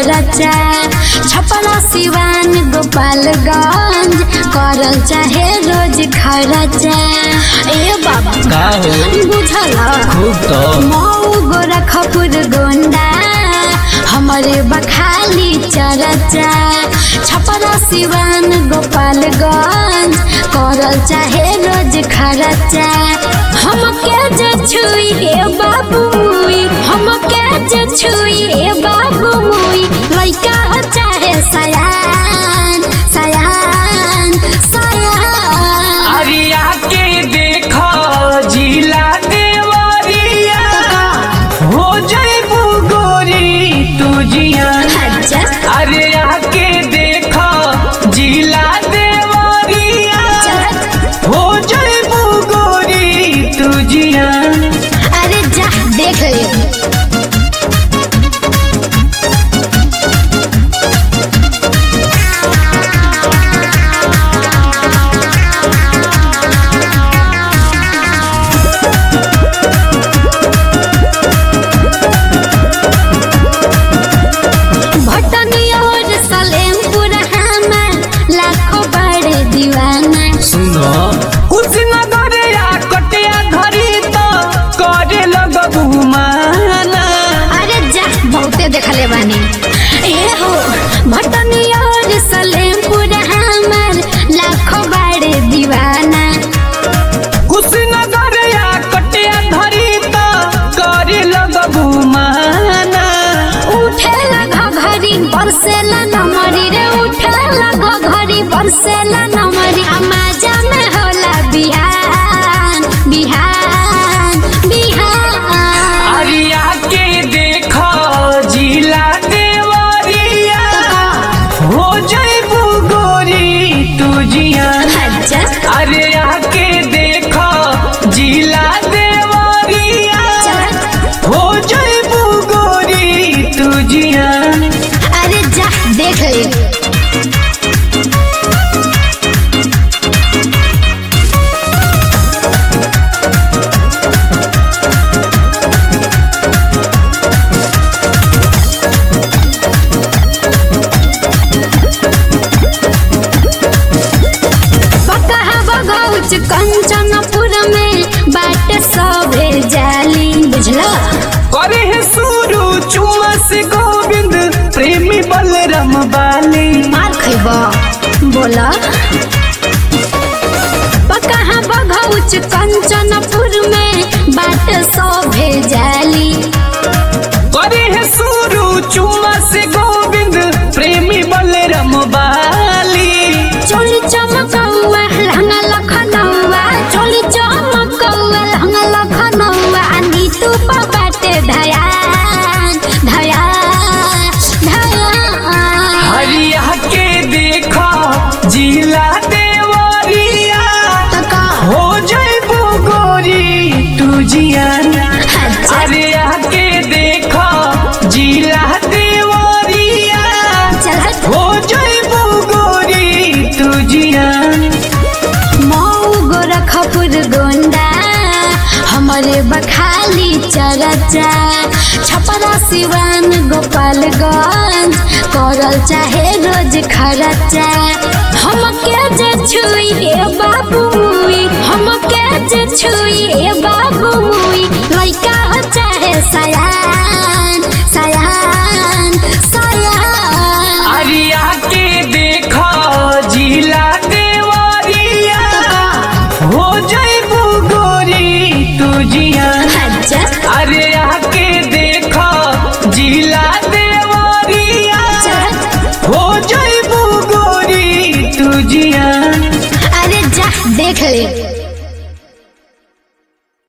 खरचा छपरा सिवान गोपालगंज करल चाहे रोज खरचा ए बाबा का हो बुझल खूब तो मऊ गोरखपुर गोंडा हमारे बखाली चरचा छपरा सिवान गोपालगंज करल चाहे रोज खरचा हमके जो छुई हे बाबू मुई हमके जो छुई हे बाबू मुई लइका हो चाहे सयान सयान सयान अरिया के देखो जिला देवरिया हो जइबू गोरी तू जिया अच्छा अरे आके देखो जिला देवरिया हो जइबू गोरी तू जिया अरे जा देख ले भटनी और सलेमपुर हमार लाखों बड़े दीवाना सुनो कुशीनगर या कटिया धरी तो करे लगबू माना अरे जा बहुते देखले बानी ए हो भटनी और सलेमपुर हमार लाखों बड़े दीवाना कुशीनगर या कटिया धरी तो करे लगबू माना उठेला घघरी बरसेला नमरी रे उठेला घघरी बरसेला नमरी अमाजा में होला बिहान बिहान बिहान अरिया के देखो जिला देवरिया हो जइबू गोरी तू जिया अच्छा अरे आके देखो जिला देवरिया हो जइबू गोरी तू जिया अरे जा देख ले बकहा बगौच कंचनपुर में बाट सभे जाली बुझला करे है सुरु चुमा से गोविंद प्रेमी बलराम बाली मार खैब बोला बकहा बगौच कंचनपुर में बाट सभे जाली करे है सुरु चुमा से गोविंद प्रेमी बलराम बाली चोली चमकौआ लहंगा लखनौआ चोली चमकौआ लहंगा लखनौआ नीतू पर बाटे धयान धयान धयान हरिया के देखो जिला देवरिया तका हो जइबू गोरी तू जिया अच्छा अरे आके देखो जिला देवरिया चल हो जइबू गोरी तू जिया मऊ गोरखपुर गोंडा हमारे बखाली चरचा छपरा सिवान गोपालगंज करल चाहे रोज खरचा हमके जे छुई हे बाबू मुई हमके जे छुई हे बाबू मुई लइका हो चाहे सयान सयान सयान अरिया के देखो जिला देवरिया हो जइबू गोरी तू जिया अच्छा अरे आके देखो जिला देवरिया हो जइबू गोरी तू जिया अरे जा देख ले